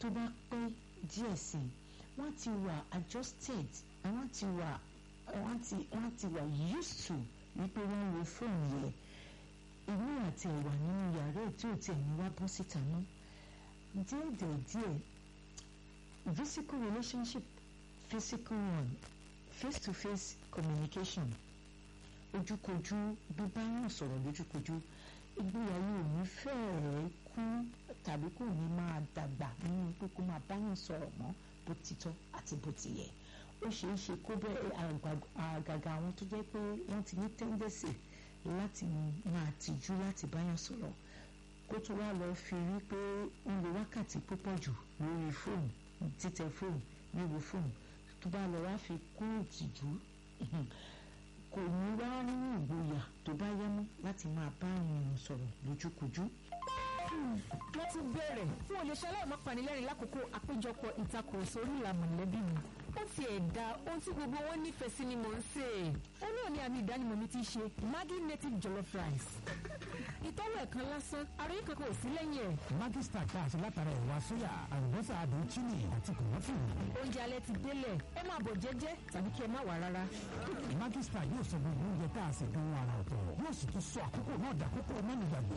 tó bá pẹ́ díẹ̀ sí i wọ́n ti wà adjusted wọ́n ti wà wọ́n ti wọ́n ti wà used to wípé wọ́n wo fóònù yẹn ìlú àti ẹ̀wà nínú yàrá ẹ̀ tí ò tiẹ̀ ní wá bọ́ síta mọ́ díẹ̀ díẹ̀ díẹ̀ physical relationship physical one face to face communication ojúkojú bíbá yàn sọ̀rọ̀ lójúkojú ìgbéyàwó ò ní fẹ́ẹ̀ẹ́ kú tàbí kò ní máa dàgbà nínú pé kó máa bá yàn sọ̀rọ̀ mọ́ bó ti tọ́ àti bó ti yẹ ó ṣeé ṣe kó bẹ́ẹ̀ àgàgà àwọn tó jẹ́ pé wọ́n ti ní tẹ́ńdẹ̀sì láti máa tìjú láti bá yàn sọ̀rọ̀ kó tó wá lọ fi rí pé ń lo wákàtí púpọ̀ jù lórí fóònù títẹ fóònù wíwo fóònù tó bá lọ wá fi kú ìtìjú kò ní wá ní ìgboyà tó bá yẹ mọ́ láti máa bá ènìyàn sọ̀rọ̀ lójúkojú. wọ́n ti bẹ̀rẹ̀ fún olùṣẹ́ aláìmọ́ panilẹ́rìn lákòókò àpéjọpọ̀ ìtakùrọ̀sọ orí ìlà mọ̀lẹ́bí mi ó ti ẹ̀dá ohun tí gbogbo wọn nífẹ̀ẹ́ sí ni mò ń sè é ó náà ní àmì ìdánimọ̀ mi ti ṣe Maggi native jollof rice ìtọ́wò ẹ̀kan lásán ara yín kankan ò sí lẹ́yìn ẹ̀. Maggi star tá a ṣe látara ẹ̀wà sóyà àlùbọ́sà àdùn chili àti kòmọ́tì. oúnjẹ alẹ́ ti délẹ̀ ẹ máa bọ̀ jẹ́jẹ́ tàbí kí ẹ má wà rárá. Maggi star yóò sọ gbogbo oúnjẹ tá a ṣe dùn ara ọ̀tọ̀ yóò sì tún sọ àkókò náà dàkókò mẹ́nìgbàgbé.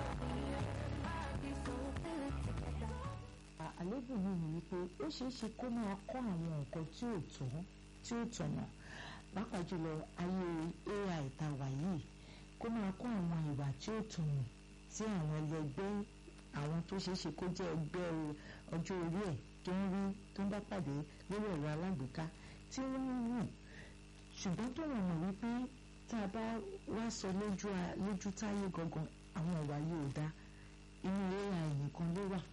àlébù yìí ni wípé ó ṣeé ṣe kó máa kọ́ àwọn nǹkan tí ò tó tí ò tọ̀nà pàápàá jùlọ ayé AI tá a wà yìí kó máa kọ́ àwọn ìwà tí ò tọ̀nà tí àwọn ẹlẹgbẹ́ àwọn tó ṣeé ṣe kó jẹ́ ẹgbẹ́ ọjọ́ orí ẹ̀ tó ń rí tó ń bá pàdé lórí ẹ̀rọ alágbèéká tí wọ́n ń wù ṣùgbọ́n tó wọ́n mọ̀ wípé tá a bá wá sọ lójú táyé gangan àwọn ìwà yìí ò dá inú AI nìkan ló wà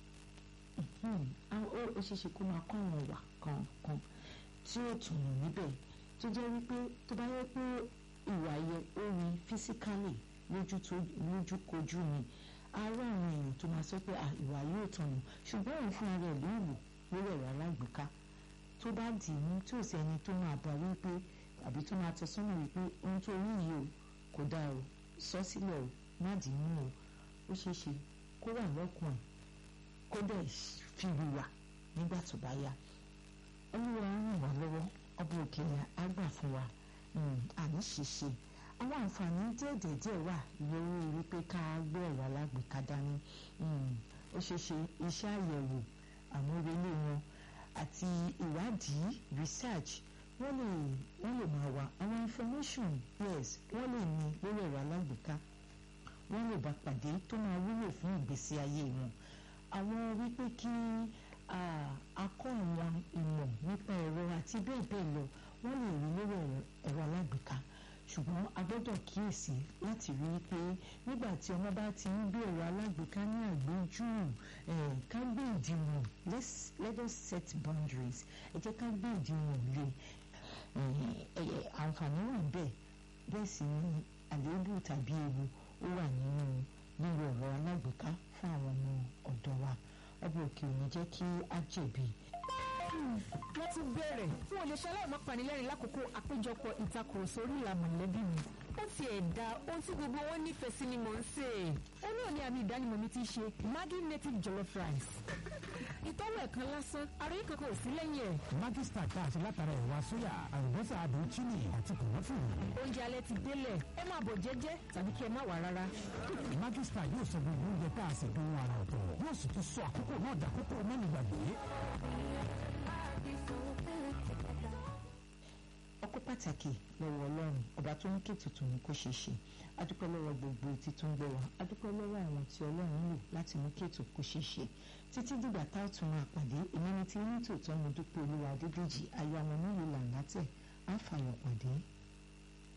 ó ṣeéṣe kó máa kọ́ àwọn ìwà kankan tí ó tùnú níbẹ̀ tó jẹ́ wípé tó bá yẹ pé ìwà yẹ ó rí físíkálì lójúkojú ni ara àwọn èèyàn tó máa sọ pé ìwà yóò tọ̀nù ṣùgbọ́n òun fún ara ẹ̀ ló wù lórí ẹ̀rọ alágbèéká tó bá dì í mú tí ò sẹ́ni tó máa bá wípé àbí tó máa tọ́ sọ́nà wípé ohun tó rí yìí o kò dáa o sọ sílẹ̀ o má dì í mú o ó ṣeéṣe kó wà lọ́kùn ẹ̀ kó dẹ̀ fi wùwà nígbà tó bá yá olúwa ràn wá lọ́wọ́ ọba òkèèyàn á gbà fún wa àní ṣìṣe àwọn àǹfààní díẹ̀díẹ̀ wà lórí wípé ká gbé ẹ̀rọ alágbèéká dání ó ṣeé ṣe iṣẹ́ àyẹ̀wò àmúrelé wọn àti ìwádìí research wọ́n lè wọ́n lè máa wá àwọn information yes wọ́n lè ní lórí ẹ̀rọ alágbèéká wọ́n lè bá pàdé tó máa wúlò fún ìgbésí ayé wọn àwọn wípé kí akọ́ àwọn ìmọ̀ nípa ẹ̀rọ àti bẹ́ẹ̀ bẹ́ẹ̀ lọ wọ́n lè rí lórí ẹ̀rọ alágbèéká ṣùgbọ́n a gbọ́dọ̀ kíyèsí láti rí i pé nígbà tí ọmọ bá ti ń gbé ẹ̀rọ alágbèéká ní àgbéjú ká gbé ìdíwọ̀n let us set boundaries ẹ jẹ́ ká gbé ìdíwọ̀n lé àǹfààní wà bẹ́ẹ̀ bẹ́ẹ̀ sì ni àléébù tàbí ewu ó wà nínú lílo ẹ̀rọ alágbèéká fún àwọn ọmọ ọ̀dọ́ wa ọba òkè òní jẹ́ kí á jẹ̀bi. wọ́n ti bẹ̀rẹ̀ fún olùṣẹ́ aláìmọ́ panilẹ́rìn lákòókò àpéjọpọ̀ ìtakùrọ̀sọ orí ìlà mọ̀lẹ́bí mi ó ti ẹ̀dá ohun tí gbogbo wọn nífẹ̀ẹ́ sí ni mò ń sè é ó náà ní àmì ìdánimọ̀ mi ti ṣe Maggi native jollof rice ìtọ́wò ẹ̀kan lásán ara yín kankan ò sí lẹ́yìn ẹ̀. Maggi star tá a ṣe látara ẹ̀wà sóyà àlùbọ́sà àdùn chili àti kòmọ́tì. oúnjẹ alẹ́ ti délẹ̀ ẹ máa bọ̀ jẹ́jẹ́ tàbí kí ẹ má wà rárá. Maggi star yóò sọ gbogbo oúnjẹ tá a ṣe dùn ara ọ̀tọ̀ yóò sì tún sọ àkókò náà dàkókò mẹ́nìgbàgbé. ọpẹ́ pàtàkì lọ́wọ́ Ọlọ́run ọba tó ń ké tuntun ní kó ṣe ṣe adúpẹ́ lọ́wọ́ gbogbo etí tó ń gbọ́ wa adúpẹ́ lọ́wọ́ àwọn tí Ọlọ́run lò láti mú kéètò kó ṣe ṣe títí dìgbà tá ò tún máa pàdé èmi ni tí ní tòótọ́ mo dúpẹ́ Olúwa Adédèjì ayọ̀ àwọn onílù làǹgátẹ̀ á fàyọ̀ pàdé